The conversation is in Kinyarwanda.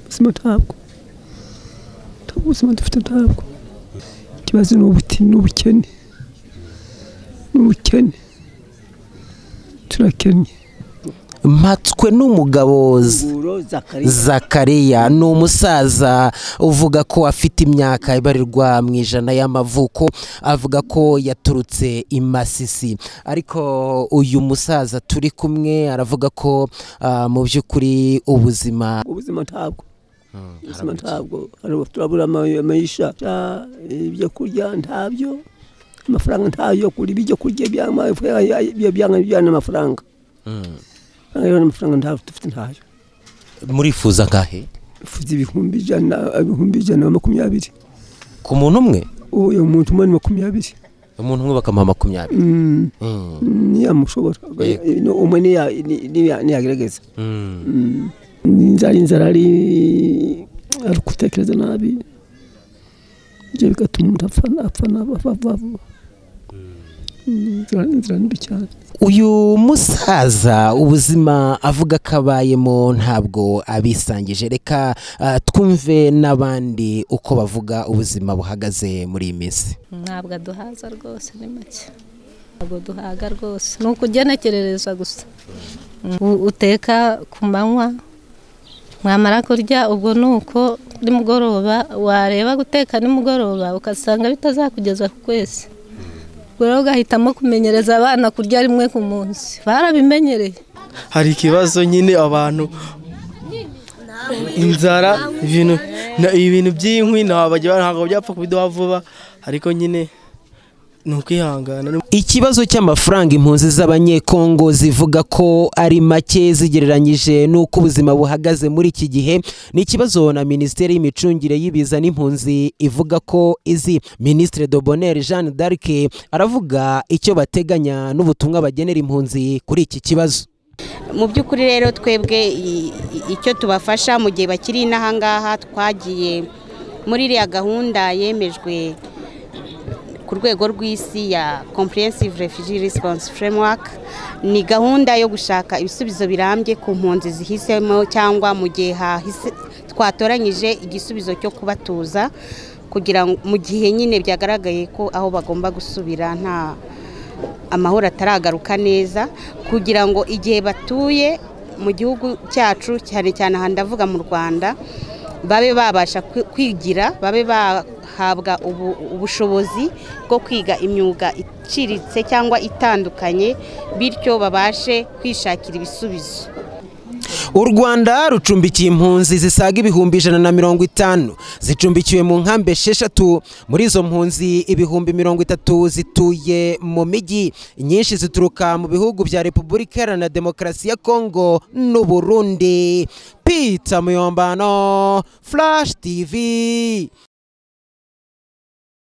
ubuzima ntabwo ubuzima dufite ntabwo ikibazo ni ubukene ni ubukene turakennye mpatswe n'umugabo Z- zakariya ni umusaza uvuga ko afite imyaka ibarirwa mu ijana y'amavuko avuga ko yaturutse i masisi ariko uyu musaza turi kumwe aravuga ko ah, mu by'ukuri ubuzima ubuzima ntabwo ubuzima ntabwo hari- turabura ama- amayisha Ah, ibyo kurya ntabyo amafaranga ntayo yo kurya ibyo kurya byanga bijyana amafaranga Amafaranga rero amafaranga ntabwo dufite ntayo murifuza ngahe mfite ibihumbi ijana ibihumbi ijana na makumyabiri ku muntu umwe ubu uyu muntu umwe ni makumyabiri umuntu umwe bakamuha makumyabiri Mm, Mm. ntiyamushobora No, umwe niya- ni- niya- niyagerageza Mm. inzara inzara ari ari gutekereza nabi ibyo bigatuma umuntu apfa apfa naba- apfa vuba Mm, inzara inzara ni mbi cyane uyu musaza ubuzima avuga ko abayemo ntabwo abisangije reka ah, twumve n'abandi uko bavuga ubuzima buhagaze muri iyi minsi ntabwo aduhaza rwose ni make ntabwo duhaga rwose ni ukugenekerereza gusa U- uteka ku manywa mwamara kurya ubwo ni uko nimugoroba wareba guteka nimugoroba ugasanga bitazakugeza ku kwezi ubwo rero ugahitamo kumenyereza abana kurya rimwe ku munsi barabimenyereye hari ikibazo nyine abantu inzara ibintu na- ibintu by'inkwi ntabwo bajya- ntabwo byapfa kubiduha vuba ariko nyine ni ukwihangana ikibazo cy'amafaranga impunzi z'abanyekongo zivuga ko ari make zigereranyije n'uko ubuzima buhagaze muri iki gihe ni ikibazo na minisiteri y'imicungire y'ibiza n'impunzi ivuga ko izi minisitiri dobonere jeanne d'arc aravuga icyo bateganya n'ubutumwa bagenera impunzi kuri iki kibazo mu by'ukuri rero twebwe i- i- icyo tubafasha mu gihe bakiri inaha ngaha twagiye muri iriya gahunda yemejwe ku rwego rw'isi ya comprehensive refugee response framework ni gahunda yo gushaka ibisubizo birambye ku mpunzi zihisemo cyangwa mu gihe hahise twatoranyije igisubizo cyo kubatuza kugira ngo mu gihe nyine byagaragaye ko aho bagomba gusubira nta amahoro ataragaruka neza kugira ngo igihe batuye mu gihugu cyacu cyane cyane aha ndavuga mu rwanda babe babasha kwi- kwigira babe bahabwa ubu- ubushobozi bwo kwiga imyuga iciriritse cyangwa itandukanye bityo babashe kwishakira ibisubizo u rwanda rucumbikiye impunzi zisaga ibihumbi ijana na mirongo itanu zicumbikiwe mu nkambi esheshatu muri izo mpunzi ibihumbi mirongo itatu zituye mu mijyi inyinshi zituruka mu bihugu bya repubulika iharanira demokarasi ya kongo n'u burundi pita muyombano flash tv